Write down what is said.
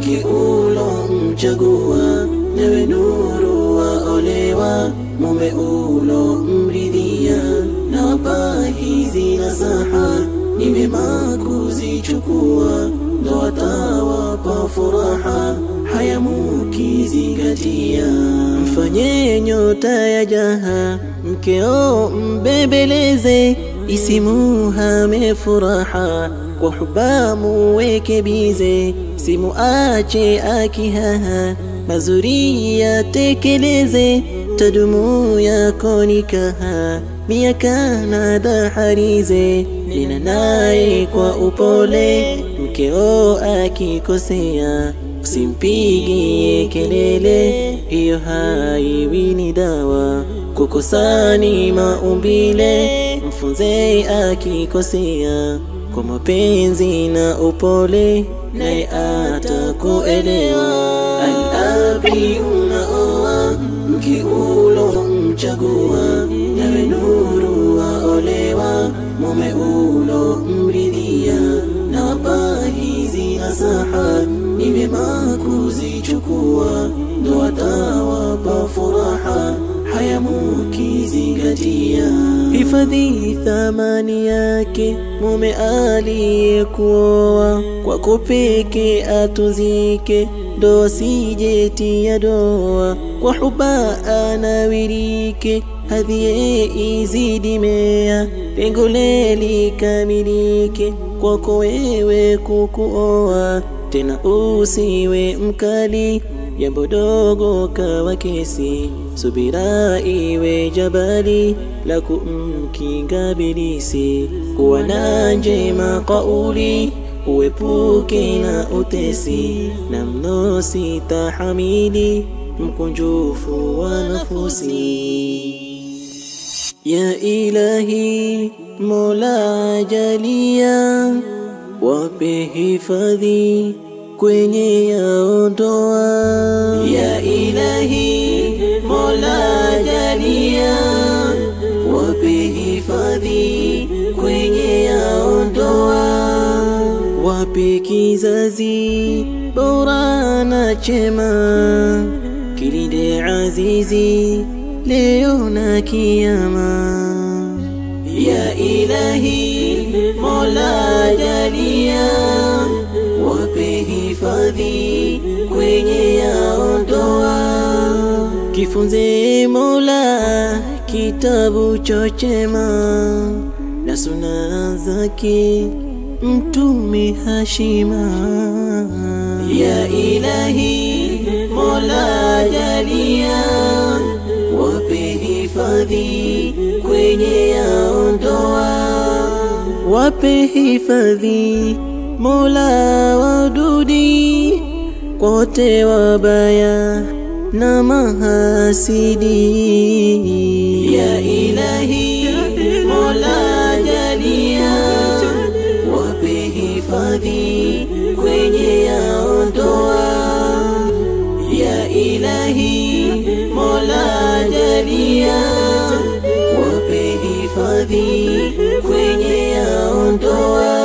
mke ulomchagua, nawe nuru waolewa, mume ulomridhia. Nawapa hizi nasaha, ni vyema kuzichukua, ndo watawapa furaha, haya mukizingatia. Mfanye nyota ya jaha, mkeo mbembeleze, isimuhame furaha kwa huba muweke bize, simuache akihaha, mazuri yatekeleze, tadumu yako nikaha, miaka na daharize, nena naye kwa upole, mkeo akikosea usimpigie kelele, hiyo haiwi ni dawa. Kukosani maumbile, mfunze akikosea kwa mapenzi na upole, naye atakuelewa. Alabi unaoa mke ulomchagua, nawe nuru waolewa, mume ulomridhia. Nawapa hizi nasaha, ni vyema kuzichukua, ndo watawapa furaha haya mukizingatia. Hifadhi thamani yake mume aliyekuoa, kwako peke atuzike, ndo sijetia doa, kwa huba anawirike, hadhiye izidi mea, pengo likamilike, kwako wewe kukuoa, tena usiwe mkali jambo dogo kawa kesi, subira iwe jabali la kumkinga bilisi. Kuwa na njema kauli, uepuke na utesi, na mno sitahamili mkunjufu wa nafusi. Ya Ilahi, Mola jalia, wape hifadhi kwenye yaondoa. Ya Ilahi, Mola jalia, wape hifadhi kwenye yaondoa. Wape kizazi bora na chema, kilinde azizi leo na kiyama. Ya Ilahi, Mola jalia wape hifadhi kwenye yaondoa. Kifunze Mola kitabu chochema na suna zake Mtume Hashima. Ya Ilahi, Mola jalia, wape hifadhi kwenye yaondoa. Wape hifadhi Mola wadudi kote wabaya na mahasidi. Ya Ilahi, Mola jalia, wape hifadhi kwenye yaondoa. Ya Ilahi, Mola jalia, wape hifadhi kwenye yaondoa.